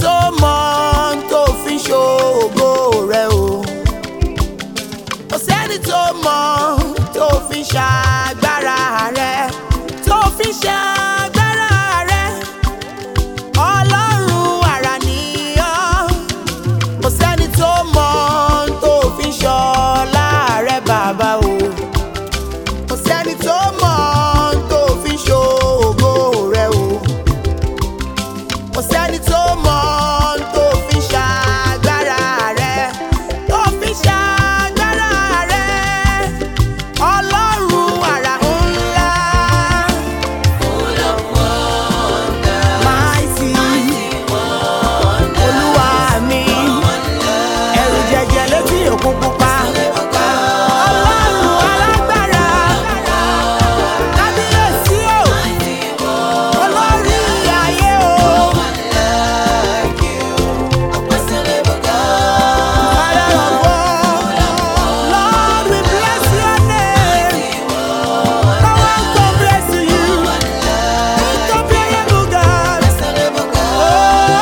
tó mọ tó fi ń ṣògo rẹ o kò sẹ́ni tó mọ tó fi ń ṣàgbára rẹ tó fi ń ṣàgbára rẹ ọlọ́run àrà nìyọ́ kò sẹ́ni tó mọ tó fi ń ṣọlá rẹ bàbá o kò sẹ́ni tó mọ tó fi ń ṣògo rẹ o kò sẹ́ni tó mọ tó fi ń ṣàgbára rẹ tó fi ń ṣàgbára rẹ ọlọ́run àrà ńlá mighty olúwa mi ẹ̀rù jẹjẹ létí òkun pupa ọlọ́run alágbára kábíyèsí o olórí ayé o. Father of all, Lord, we bless your name. No one compares to you. Incomparable God. Oh.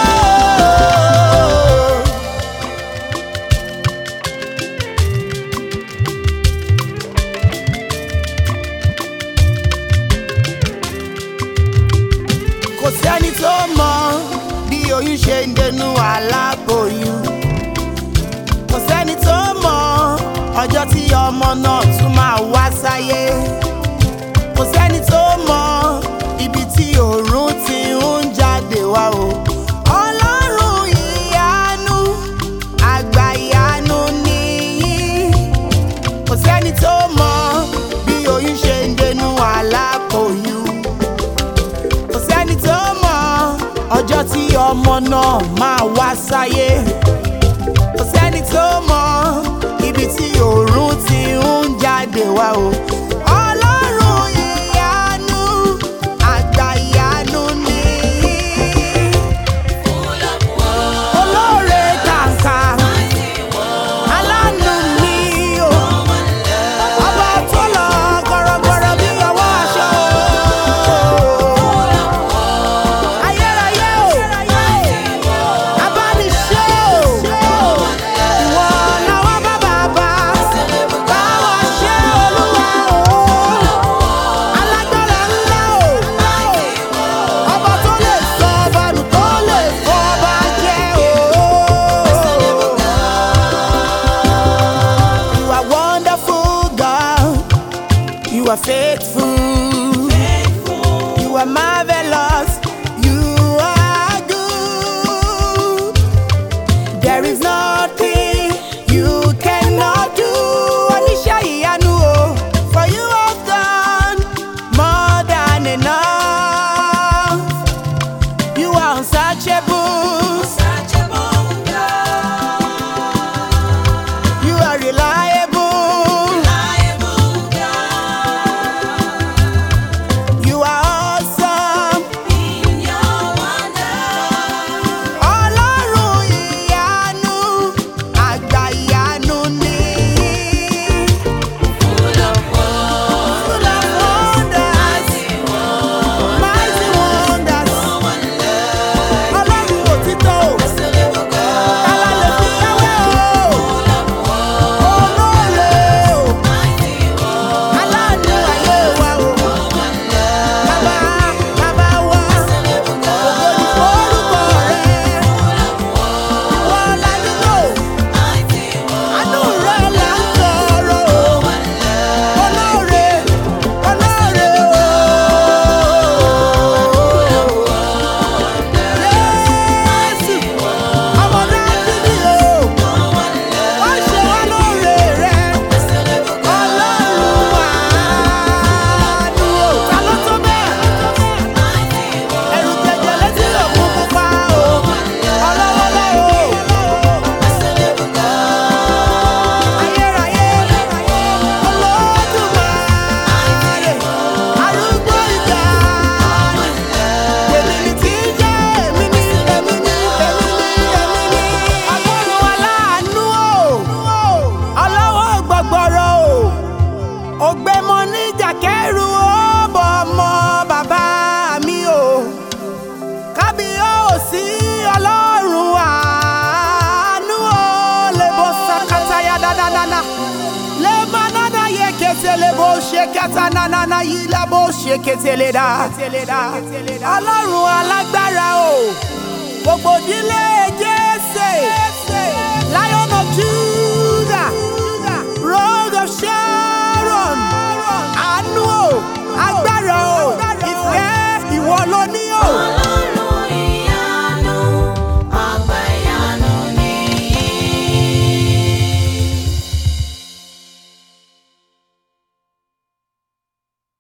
Kò sẹ́ni tó mọ bí oyún ṣe ń dẹnu aláboyún kò sẹ́ni tó mọ ọjọ́ tí ọmọ náà tún máa wá sáyé kò sẹ́ni tó mọ ibi tí òòrùn ti ń jáde wá o. Ọlọ́run ìyanu, àgbà ìyanu nìyí. Kò sẹ́ni tó mọ bí oyún ṣe ń dẹnu aláboyún. Kò sẹ́ni tó mọ ọjọ́ tí ọmọ náà máa wá sáyé kò sẹ́ni tó mọ ibi tí òòrùn ti ń jáde wá o. Ọlọ́run ìyanu, àgbà ìyanu nìyí. Olóore kàǹkà, aláàánú mi o. Ọba tó lọ gọ̀rọ̀gọ̀rọ̀ bí ọwọ́ aṣọ o. Ayérayé o, abániṣe o. Ìwọ làwọn bá bàbá, báwa ṣe Olúwa o. Alágbára ńlá o. Ọba tó lè sọ ọba nù tó lè fọ ọba jẹ o. You are wonderful, God. You are faithful. You are marvelous. You are good. There is nothing you cannot do. Oníṣẹ́ ìyanu o, for you have done more than enough. You are unsearchable. You are reliable. lè bó ṣe kẹta nánánà yìí lá bó ṣe ketele dá. ọlọ́run alágbára o gbogbo ìdílé